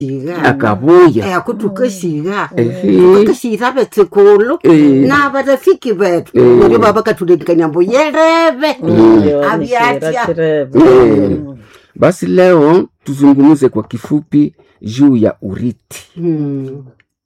siga akabuya eh kutukesiga Ehe. tukesira betsikulu Eh. na barafiki betu Eh. ndio baba katulekanya mbo yereve Ndio, Aviatia. ni shira chireve. Eh. basi leo tuzungumze kwa kifupi juu ya urithi Mm.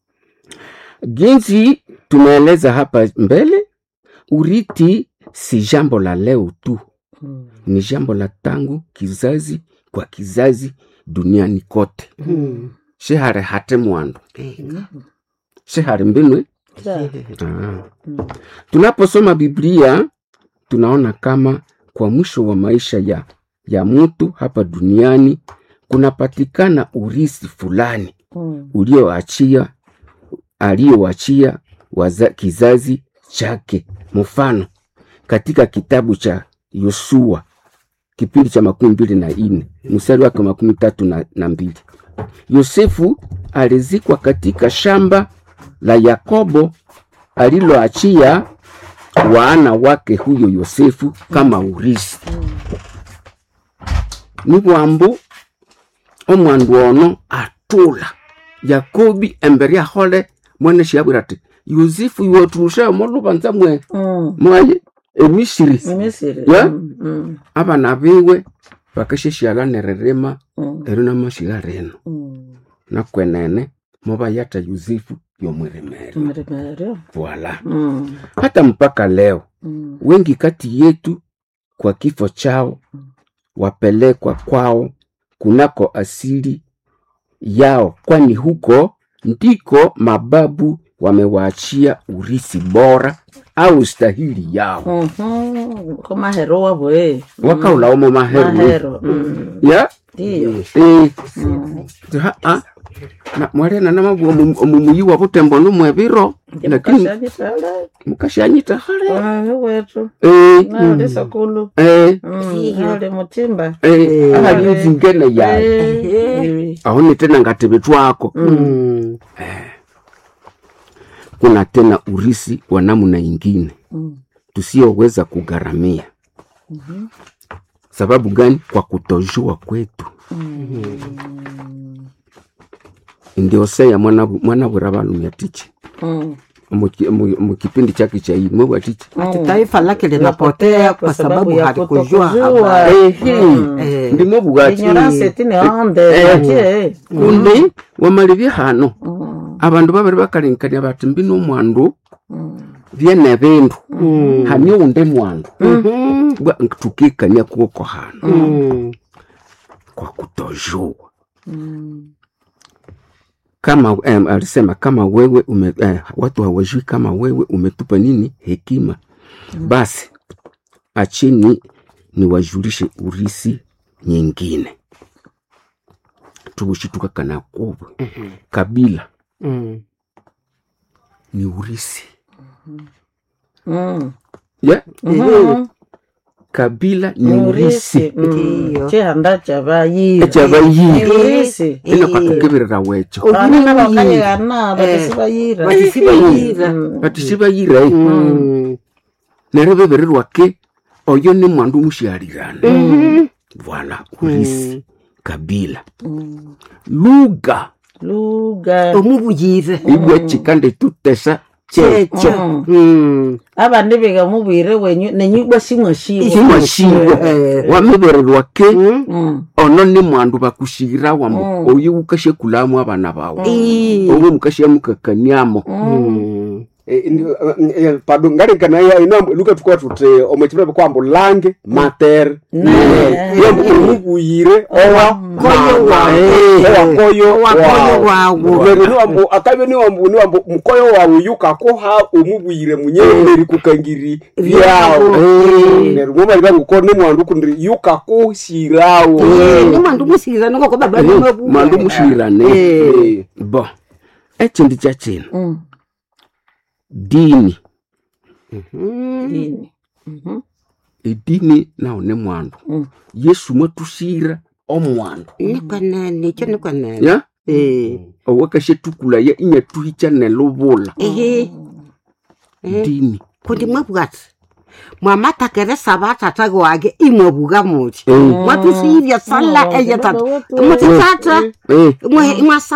jinsi tumeeleza hapa mbele urithi si jambo la leo tu Mm. ni jambo la tangu kizazi kwa kizazi duniani kote Mm. shihare hate mwandu Ega. shihare mbinwe Ja. ah. Mm. tunaposoma biblia tunaona kama kwa mwisho wa maisha ya, ya mtu hapa duniani kunapatikana urisi fulani Mm. ulioachia aliyoachia waza- kizazi chake mfano katika kitabu cha yosua kipindi cha makumi mbili na nne mstari wake makumi tatu na, na mbili yosefu alizikwa katika shamba la yakobo aliloachia wana wake huyo yosefu kama urisi ni bwambu omwandu ono atula yakobi embere ahole mwene shiabwira ati yosefu iwoturusha molubanza mwe Mm. mwaye emisiri Ni Misiri. Yeah? Mm. Mm. abana biwe bakesheshiala nererema Mm. ero namashiga reno Mm. nakwenene mobayata yosefu yomweremere Mremerio. voila Mm. hata mpaka leo Mm. wengi kati yetu kwa kifo chao wapelekwa kwao kunako asili yao, kwani huko ndiko mababu wamewaachia urisi bora au stahili yao Mhm. Ko mahero wabwe. wakaulaomo maheru Mahero. Mm. ya Ndio. eh, Mm. ha- ah, na mwarena namabwa omumuyi wa butembo numwebiro lakini Mukashanyitala. mukashanyita hale Ah, wetu. eh, Na uli sakulu. eh, Mm. Ali mutimba. eh, ahali nzingene yayo Eh. aone tena ngatebe twako Mm. kuna tena urisi wa namna ingine Mm. tusiyoweza kugharamia sababu gani kwa kutojua kwetu ndio seya mwana mwana bura balumya tichi Mm. Muki- mu- mukipindi chake cha hii mwe tichi ati taifa lake linapotea kwa sababu ya halikujua kutokujua. habari Mm. Eh. ndimo bugati Ignorance tine onde. Eh. Ati. kundi wamalibye hano Mm. abandu babiri bakalinkania bati mbi nomwandu Mm. byene bindu Mm. hani unde mwandu Mhm. Bwa- tukikania kuoko hano Mm. kwa kutojua Mm. kama em, alisema kama wewe ume, eh, watu hawajui kama wewe umetupa nini hekima basi achini niwajulishe urisi nyingine tubushituka kana kubwe kabila Mm. ni urisi Mm. yeah? Mhm. kabila ni urisi Ndiyo. chihanda chabayira echabayiri urisi ino kakakebirira wecho bana nabakayegana batisibayira batisibayira. batisibayira eh. Mm. neryo beberirwake oyo ni mwandu mushialirana voila urisi kabila lugha luga omubuyire ibwe chikande tutesa checho checho Mm. abandi bigamubwire wenyu nenyugwa simwashiwe simwashiwe Eh. wamebererwake Mm. ono ni mwandu bakushira wambo oyo ukashekulamu abana bawe Ii. obo mukashemukakaniamo Mm. Eh, ndi- eh, eh, pardon ngarenkana ya inambo luka tukwa tute omechibebe kwambo lange mater yambo omubuyire owa Koyo wawe. owa koyo Wakoyo wawo. Neryo niwambo akabe niwambo niwambo mukoyo wawe yukakoha omubuyire munyemberi kukangiri byawo neryo ngoma libanguko ni mwandu kundi yukakushirawo Eh, ni mwandu musira noko baba ni mabu mwandu mushirane Eh. bo ekindi kyakino Mm. dini Mm. Dini. Mhm. edini nawo ne mwandu Mm. yesu mwatushira omwandu ni kwanene icho ni kwanene ya Eh. owakashetukula ya inyatuhicha nelubula ehe Eh. dini kundi mwabwati mwamatakeresa vatata wake imwevuka muti Eh, mwatusiivya sala Oh, eye tata baba wetu. muti tata eh. mwasa